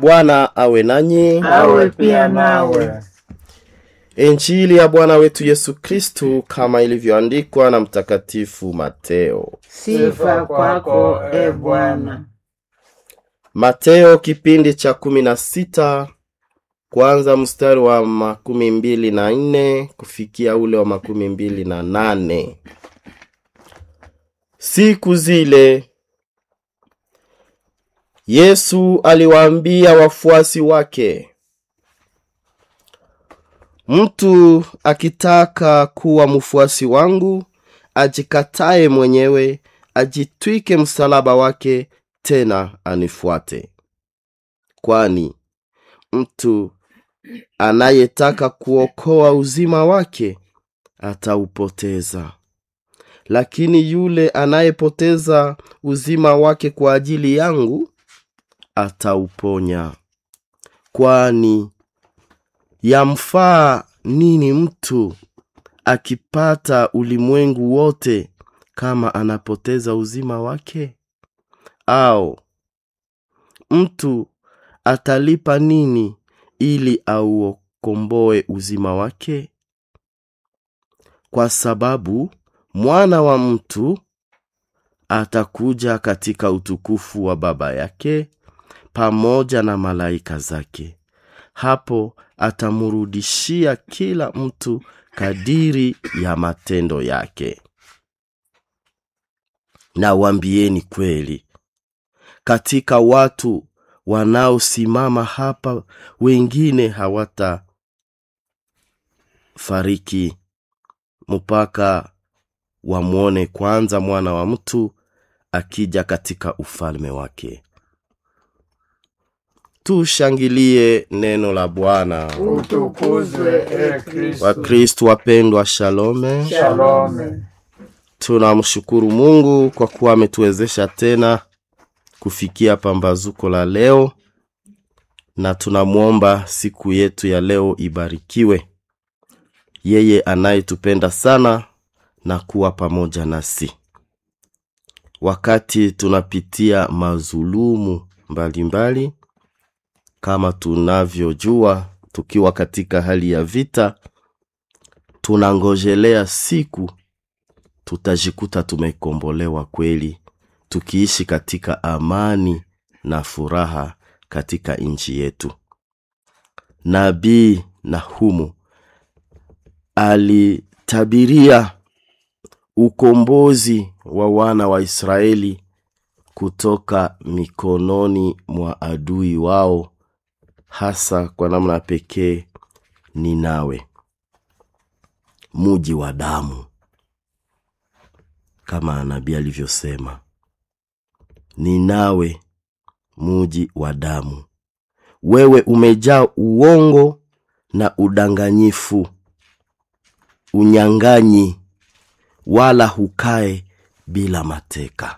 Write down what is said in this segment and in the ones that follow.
Bwana awe nanyi. awe pia nawe. Injili ya Bwana wetu Yesu Kristu kama ilivyoandikwa na Mtakatifu Mateo. Sifa kwako e Bwana. Mateo kipindi cha kumi na sita kwanza mstari wa makumi mbili na nne kufikia ule wa makumi mbili na nane. Siku zile Yesu aliwaambia wafuasi wake, mtu akitaka kuwa mfuasi wangu, ajikatae mwenyewe, ajitwike msalaba wake, tena anifuate. Kwani mtu anayetaka kuokoa uzima wake ataupoteza, lakini yule anayepoteza uzima wake kwa ajili yangu atauponya. Kwani yamfaa nini mtu akipata ulimwengu wote kama anapoteza uzima wake? Au mtu atalipa nini ili aukomboe uzima wake? Kwa sababu mwana wa mtu atakuja katika utukufu wa Baba yake pamoja na malaika zake. Hapo atamrudishia kila mtu kadiri ya matendo yake. Na wambieni kweli, katika watu wanaosimama hapa, wengine hawatafariki mpaka wamwone kwanza mwana wa mtu akija katika ufalme wake. Tushangilie neno la Bwana. Utukuzwe e Kristo. Wakristu wapendwa, shalome. Shalome. Tunamshukuru Mungu kwa kuwa ametuwezesha tena kufikia pambazuko la leo, na tunamwomba siku yetu ya leo ibarikiwe, yeye anayetupenda sana na kuwa pamoja nasi wakati tunapitia mazulumu mbalimbali mbali. Kama tunavyojua, tukiwa katika hali ya vita, tunangojelea siku tutajikuta tumekombolewa kweli, tukiishi katika amani na furaha katika nchi yetu. Nabii Nahumu alitabiria ukombozi wa wana wa Israeli kutoka mikononi mwa adui wao, hasa kwa namna pekee Ninawe, muji wa damu, kama nabii alivyosema, Ninawe, muji wa damu, wewe umejaa uongo na udanganyifu, unyang'anyi wala hukae bila mateka.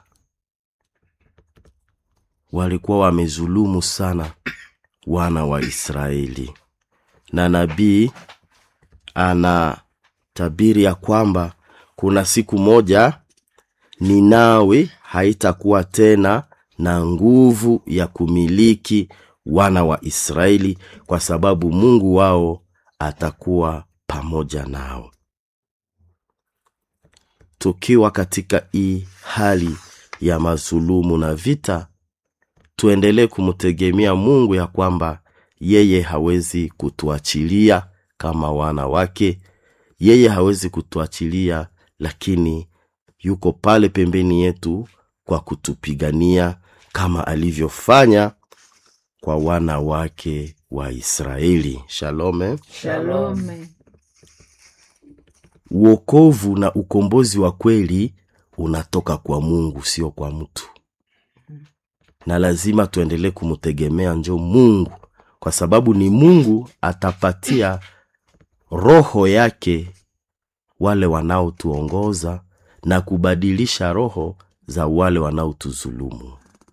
Walikuwa wamezulumu sana wana wa Israeli, na nabii anatabiri ya kwamba kuna siku moja Ninawi haitakuwa tena na nguvu ya kumiliki wana wa Israeli, kwa sababu Mungu wao atakuwa pamoja nao. Tukiwa katika hii hali ya mazulumu na vita, tuendelee kumtegemea Mungu ya kwamba yeye hawezi kutuachilia kama wana wake. Yeye hawezi kutuachilia, lakini yuko pale pembeni yetu kwa kutupigania kama alivyofanya kwa wana wake wa Israeli. Shalome. Shalome. Uokovu na ukombozi wa kweli unatoka kwa Mungu, sio kwa mtu, na lazima tuendelee kumtegemea njo Mungu, kwa sababu ni Mungu atapatia roho yake wale wanaotuongoza na kubadilisha roho za wale wanaotuzulumu.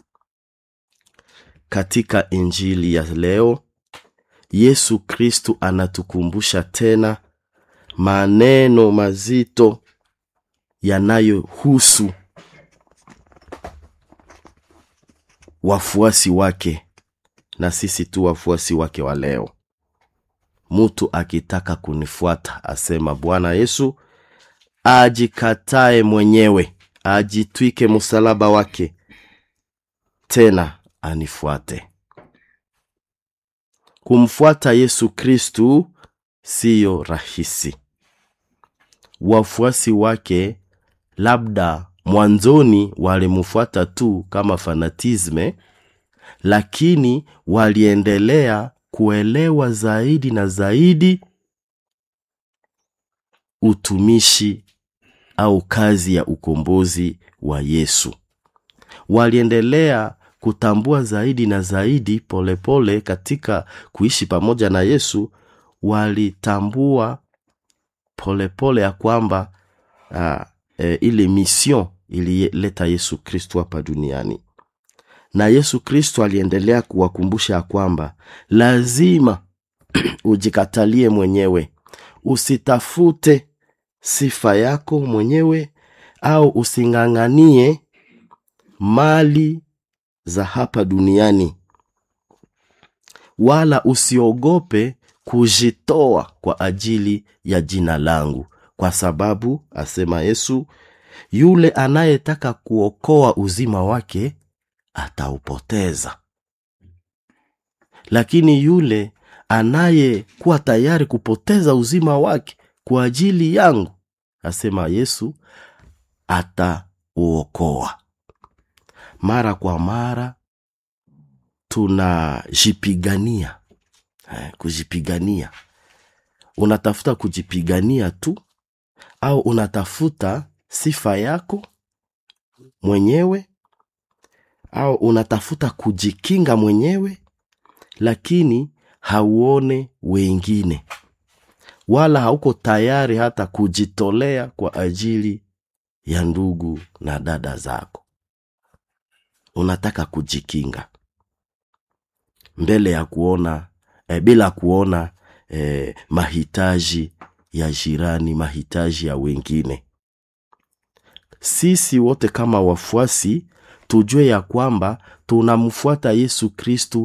Katika Injili ya leo, Yesu Kristu anatukumbusha tena maneno mazito yanayohusu wafuasi wake na sisi tu wafuasi wake wa leo mtu akitaka kunifuata asema bwana yesu ajikatae mwenyewe ajitwike msalaba wake tena anifuate kumfuata yesu kristu siyo rahisi wafuasi wake labda mwanzoni walimfuata tu kama fanatisme lakini waliendelea kuelewa zaidi na zaidi utumishi au kazi ya ukombozi wa yesu waliendelea kutambua zaidi na zaidi polepole pole katika kuishi pamoja na yesu walitambua polepole pole ya kwamba uh, e, ile mission ilileta yesu kristo hapa duniani na yesu kristo aliendelea kuwakumbusha ya kwamba lazima ujikatalie mwenyewe usitafute sifa yako mwenyewe au using'ang'anie mali za hapa duniani wala usiogope kujitoa kwa ajili ya jina langu kwa sababu asema yesu yule anayetaka kuokoa uzima wake ataupoteza lakini yule anayekuwa tayari kupoteza uzima wake kwa ajili yangu asema yesu atauokoa mara kwa mara tunajipigania eh, kujipigania unatafuta kujipigania tu au unatafuta sifa yako mwenyewe au unatafuta kujikinga mwenyewe lakini hauone wengine wala hauko tayari hata kujitolea kwa ajili ya ndugu na dada zako unataka kujikinga mbele ya kuona e, bila kuona e, mahitaji ya jirani mahitaji ya wengine sisi wote kama wafuasi tujue ya kwamba tunamfuata yesu kristu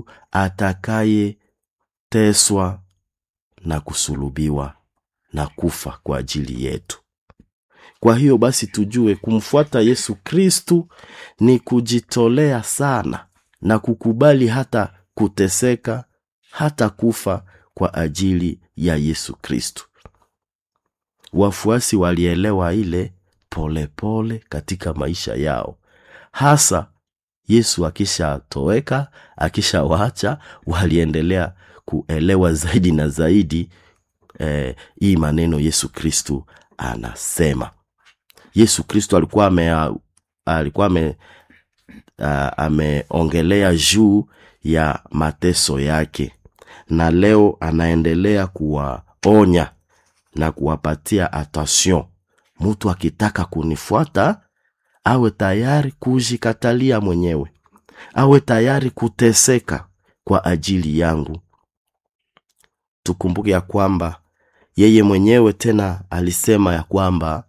atakayeteswa na kusulubiwa na kufa kwa ajili yetu kwa hiyo basi tujue kumfuata yesu kristu ni kujitolea sana na kukubali hata kuteseka hata kufa kwa ajili ya yesu kristu wafuasi walielewa ile polepole pole katika maisha yao hasa yesu akishatoweka akishawaacha waliendelea kuelewa zaidi na zaidi eh, hii maneno yesu kristu anasema yesu kristo alikuwa ame alikuwa ame uh, ameongelea juu ya mateso yake na leo anaendelea kuwaonya na kuwapatia attention mtu akitaka kunifuata awe tayari kujikatalia mwenyewe awe tayari kuteseka kwa ajili yangu tukumbuke ya kwamba yeye mwenyewe tena alisema ya kwamba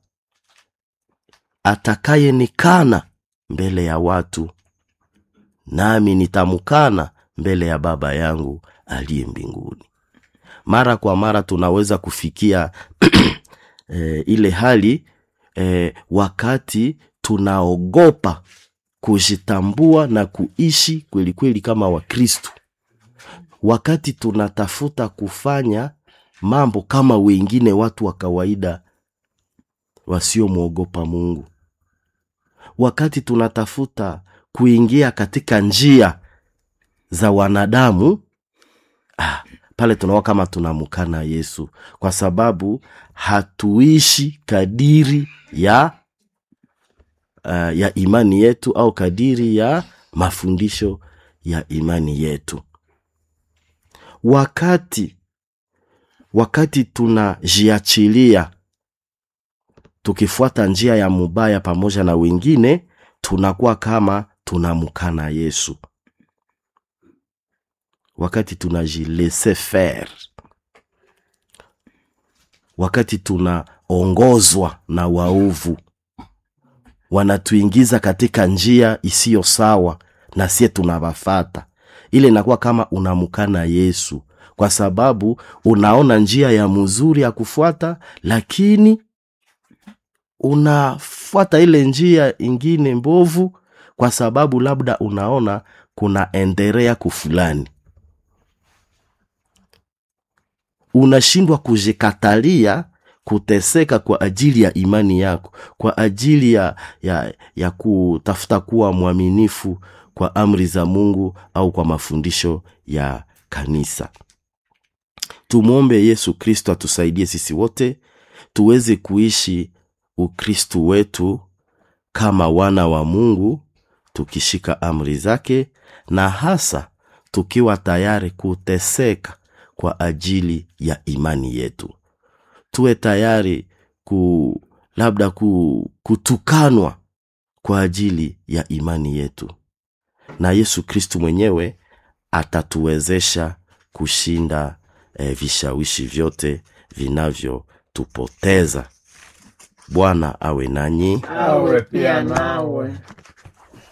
atakayenikana mbele ya watu nami nitamkana mbele ya baba yangu aliye mbinguni mara kwa mara tunaweza kufikia e, ile hali e, wakati tunaogopa kujitambua na kuishi kweli kweli kama wakristu wakati tunatafuta kufanya mambo kama wengine watu wa kawaida wasiomwogopa mungu wakati tunatafuta kuingia katika njia za wanadamu ah, pale tunaona kama tunamkana yesu kwa sababu hatuishi kadiri ya uh, ya imani yetu au kadiri ya mafundisho ya imani yetu wakati wakati tunajiachilia tukifuata njia ya mubaya pamoja na wengine tunakuwa kama tunamkana yesu wakati tunajilese faire wakati tunaongozwa na waovu wanatuingiza katika njia isiyo sawa na sie tunawafata ile inakuwa kama unamkana yesu kwa sababu unaona njia ya mzuri ya kufuata lakini unafuata ile njia ingine mbovu kwa sababu labda unaona kuna endelea kufulani unashindwa kujikatalia kuteseka kwa ajili ya imani yako kwa ajili ya, ya, ya kutafuta kuwa mwaminifu kwa amri za mungu au kwa mafundisho ya kanisa tumwombe yesu kristo atusaidie sisi wote tuweze kuishi ukristu wetu kama wana wa mungu tukishika amri zake na hasa tukiwa tayari kuteseka kwa ajili ya imani yetu tuwe tayari ku labda ku, kutukanwa kwa ajili ya imani yetu na yesu kristu mwenyewe atatuwezesha kushinda eh, vishawishi vyote vinavyotupoteza bwana awe nanyi awe pia nawe